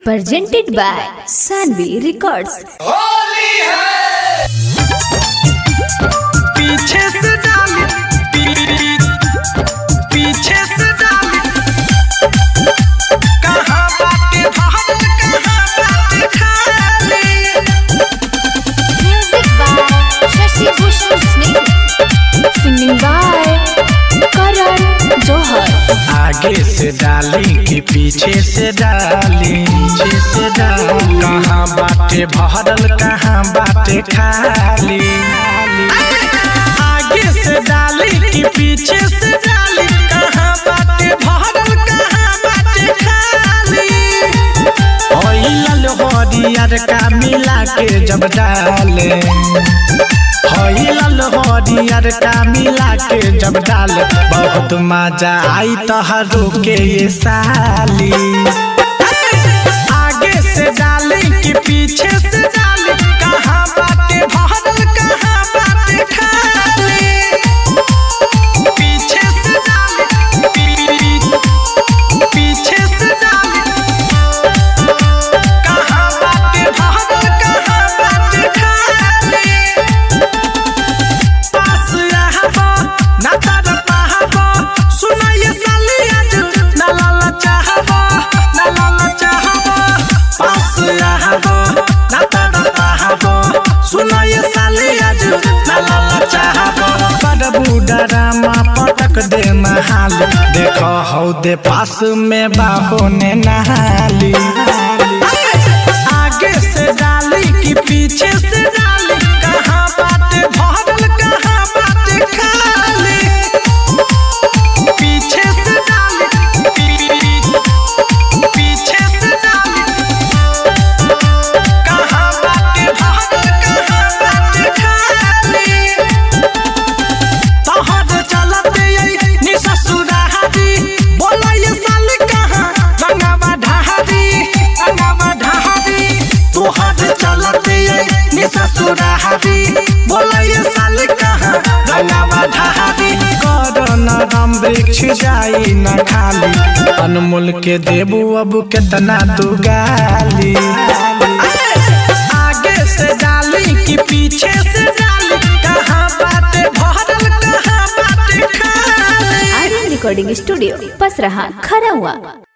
presented by Sanvi Records. पीछे से डाली पी- पीछे से डाली कहाँ बाटे भाग कहाँ बाटे खाली Music by Shashi Bhushan Smith. Singing by Karan Johar. आगे से डाली कि पीछे से डाली पीछे से डाली कहाँ बाटे भरल कहाँ बाटे खाली आगे से डाली कि पीछे से डाली कहाँ बाटे भरल कहाँ बाटे खाली होइलल हरियर का मिला के जब डाले होइलल हरियर का मिला के जब डाले बहुत मजा आई तोहरो के ये साली आगे से डाली कि पीछे से डाली कहाँ बाटे भरल कहाँ बाटे खाली पीछे से डाली पी- पीछे से डाली कहाँ बाटे भरल कहाँ बाटे खाली पास रहबो ना तर पाहबो सुनाइए साली आज ना लाला चाहबो ना लाला चाहबो पास रहबो ना तर पाहबो सुनाइए साली आज ना लाला चाहबो बड़ बूढ़ा पटक दे नहाल देखो हौ दे पास में बाहो ने नहाली आगे से डाली कि पीछे से डाली कहाँ बाटे भरल कहाँ बाटे खाली पीछे से डाली पी- पीछे से डाली कहाँ बाटे भरल कहाँ बाटे खाली तोहर चलते यही नि ससुरारी बोला ये साली कहाँ रंगावा ढहारी रंगावा ढहारी तोहर चलते यही नि ससुरारी बोला ये साली कहाँ रंगावा ढहारी करन राम वृक्ष जाई न खाली अनमोल के देबू अब केतना तू गाली आगे से डाली कि पीछे से डाली कहाँ बाटे भरल कहाँ बाटे खाली Aryan Recording Studio, Pasraha, Kharawa.